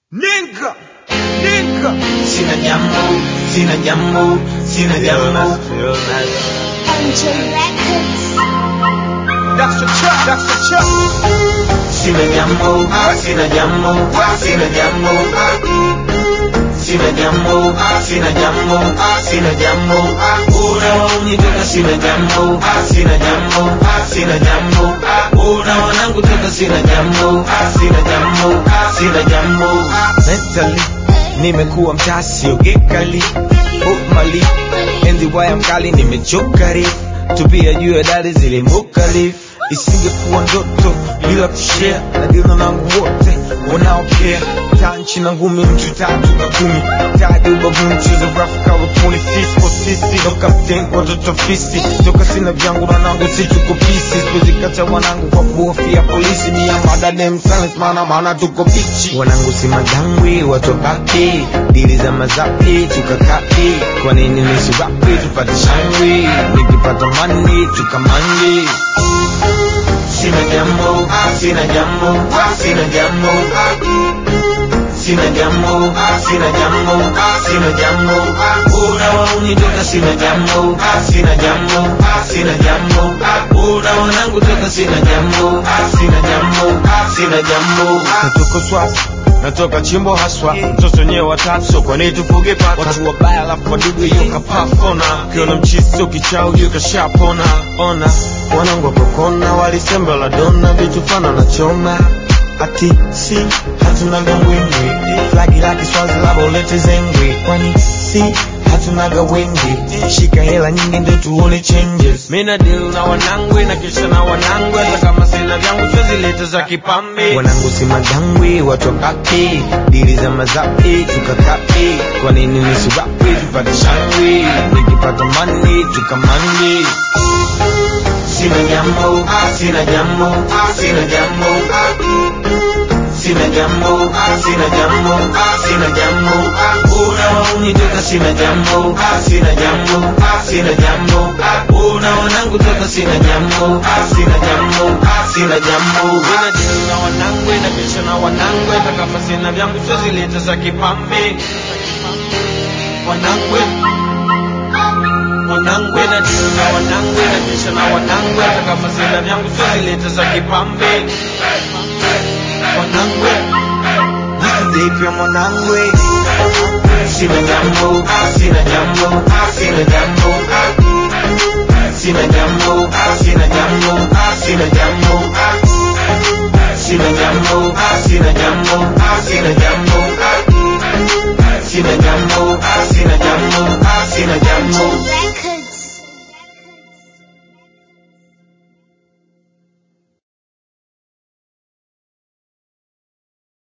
Ninka, ninka. Sina jambo, sina jambo, sina jambo. MJ Records. That's a trap, that's a trap. Sina jambo, sina jambo, sina jambo. Sina jambo, sina jambo, sina jambo. Unawaunitoka sina jambo, sina jambo, sina jambo. Una wanangu toka sina jambo, sina jambo, sina jambo. Mentally, nimekuwa mtasi ogekali Mali, enzi waya mkali nimechokari tupia juu ya dari zilimukali isingekuwa ndoto bila kushare na dilo nangu wote wanaokea tanchi na ngumi mtu tatu na kumi tadi ubavuni mchezo rafu kawa puni sisi kwa sisi no captain watoto fisi toka sina vyangu na nangu si tuko pisi siwezi kata wanangu kwa kuhofia polisi mia madadem silence maana maana tuko bichi wanangu si madangwi watobaki dili za mazapi tukakapi kwa nini nisiwapi tupate shangwi nikipata mani tukamandi Sina jambo, sina jambo, sina jambo. Sina jambo, sina jambo, sina jambo. Unawaunitoka sina jambo, sina jambo, sina jambo. Una wanangu toka sina jambo, sina jambo, sina jambo. natoka swasi natoka chimbo haswa mtoto nyewe watatu so kwa nini tufuge paka watu wabaya alafu wadudu hiyo kapafona ukiona mchiso kichao hiyo kashapona ona wanangu wakokona walisembe la dona vitu fana na choma ati si hatunaga mwingi flagi la kiswazi labo lete zengwi kwani si hatunaga wengi shika hela nyingi ndio tuone changes mina deal na wanangwe na kisha na wanangwe hata kama sina vyangu twezileta za kipambe wanangu si madangwi watu wabaki dili za mazapi tukakapi kwa nini nisiwapi tupate shangwi nikipata mani tukamandi Sina jambo, sina jambo, sina jambo. Sina jambo, sina jambo, sina jambo. Unawaunitoka sina jambo, sina jambo, sina jambo. Una wanangu toka sina jambo, sina jambo, sina jambo. Mina deal na wanangwe na kisha na wanangwe hata kama sina vyangu twezileta za kipambe wanangwe wanangwe na deal na wanangwe na kisha na wanangwe hata kama sina vyangu twezileta za kipambe wanangwe this is the pia mwanangwe Sina jambo, sina jambo, sina jambo. Sina jambo, sina jambo, sina jambo. Sina jambo, sina